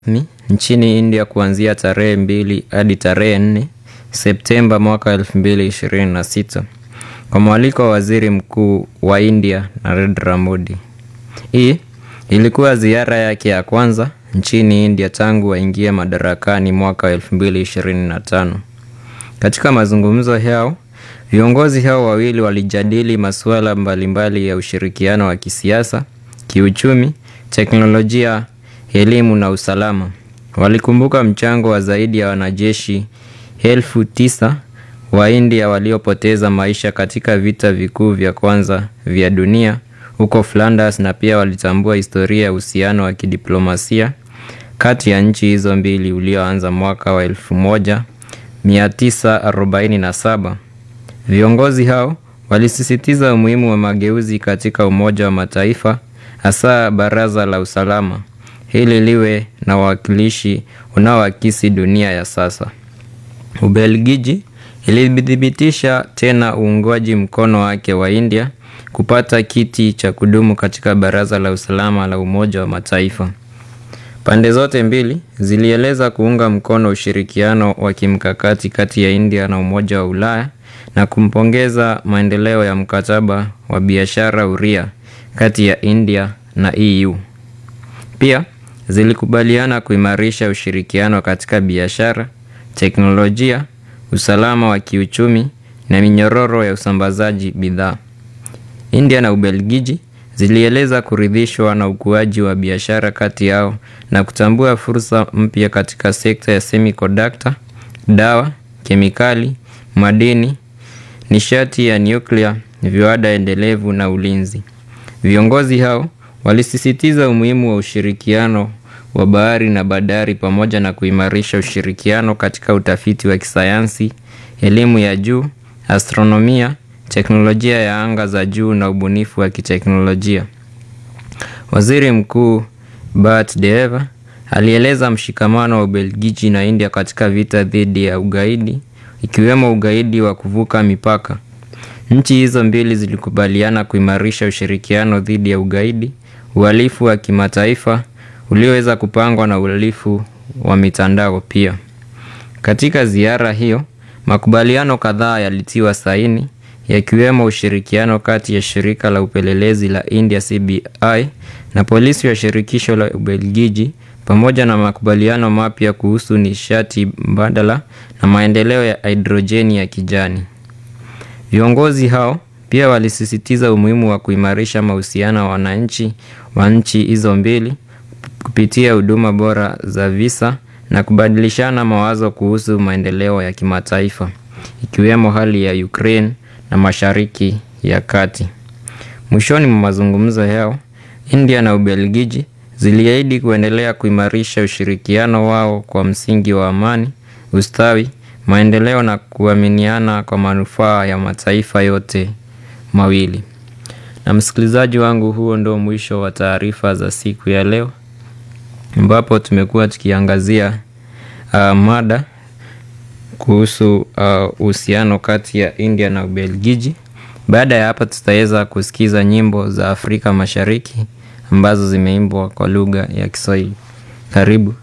Ni nchini India kuanzia tarehe mbili hadi tarehe nne Septemba mwaka 2026 kwa mwaliko wa Waziri Mkuu wa India Narendra Modi. Hii ilikuwa ziara yake ya kwanza nchini India tangu aingie madarakani mwaka wa 2025. Katika mazungumzo yao, viongozi hao wawili walijadili masuala mbalimbali ya ushirikiano wa kisiasa, kiuchumi, teknolojia, elimu na usalama. Walikumbuka mchango wa zaidi ya wanajeshi elfu tisa wa India waliopoteza maisha katika vita vikuu vya kwanza vya dunia huko Flanders na pia walitambua historia ya uhusiano wa kidiplomasia kati ya nchi hizo mbili ulioanza mwaka wa 1947. Viongozi hao walisisitiza umuhimu wa mageuzi katika Umoja wa Mataifa hasa Baraza la Usalama ili liwe na wawakilishi unaoakisi dunia ya sasa. Ubelgiji ilithibitisha tena uungwaji mkono wake wa India kupata kiti cha kudumu katika Baraza la Usalama la Umoja wa Mataifa. Pande zote mbili zilieleza kuunga mkono ushirikiano wa kimkakati kati ya India na Umoja wa Ulaya na kumpongeza maendeleo ya mkataba wa biashara huria kati ya India na EU. Pia zilikubaliana kuimarisha ushirikiano katika biashara, teknolojia, usalama wa kiuchumi na minyororo ya usambazaji bidhaa. India na Ubelgiji zilieleza kuridhishwa na ukuaji wa biashara kati yao na kutambua fursa mpya katika sekta ya semiconductor, dawa, kemikali, madini, nishati ya nyuklia, viwanda endelevu na ulinzi. Viongozi hao walisisitiza umuhimu wa ushirikiano wa bahari na bandari pamoja na kuimarisha ushirikiano katika utafiti wa kisayansi, elimu ya juu, astronomia, teknolojia ya anga za juu na ubunifu wa kiteknolojia. Waziri Mkuu Bart De Wever alieleza mshikamano wa Ubelgiji na India katika vita dhidi ya ugaidi, ikiwemo ugaidi wa kuvuka mipaka. Nchi hizo mbili zilikubaliana kuimarisha ushirikiano dhidi ya ugaidi, uhalifu wa kimataifa ulioweza kupangwa na uhalifu wa mitandao pia. Katika ziara hiyo, makubaliano kadhaa yalitiwa saini yakiwemo ushirikiano kati ya shirika la upelelezi la India CBI na polisi wa shirikisho la Ubelgiji pamoja na makubaliano mapya kuhusu nishati mbadala na maendeleo ya hidrojeni ya kijani. Viongozi hao pia walisisitiza umuhimu wa kuimarisha mahusiano ya wananchi wa nchi hizo mbili kupitia huduma bora za visa na kubadilishana mawazo kuhusu maendeleo ya kimataifa ikiwemo hali ya Ukraine na Mashariki ya Kati. Mwishoni mwa mazungumzo yao, India na Ubelgiji ziliahidi kuendelea kuimarisha ushirikiano wao kwa msingi wa amani, ustawi, maendeleo na kuaminiana kwa manufaa ya mataifa yote mawili. Na msikilizaji wangu, huo ndio mwisho wa taarifa za siku ya leo ambapo tukiangazia uh, mada kuhusu uhusiano uh, kati ya India na Ubelgiji. Baada ya hapa tutaweza kusikiza nyimbo za Afrika Mashariki ambazo zimeimbwa kwa lugha ya Kiswahili. Karibu.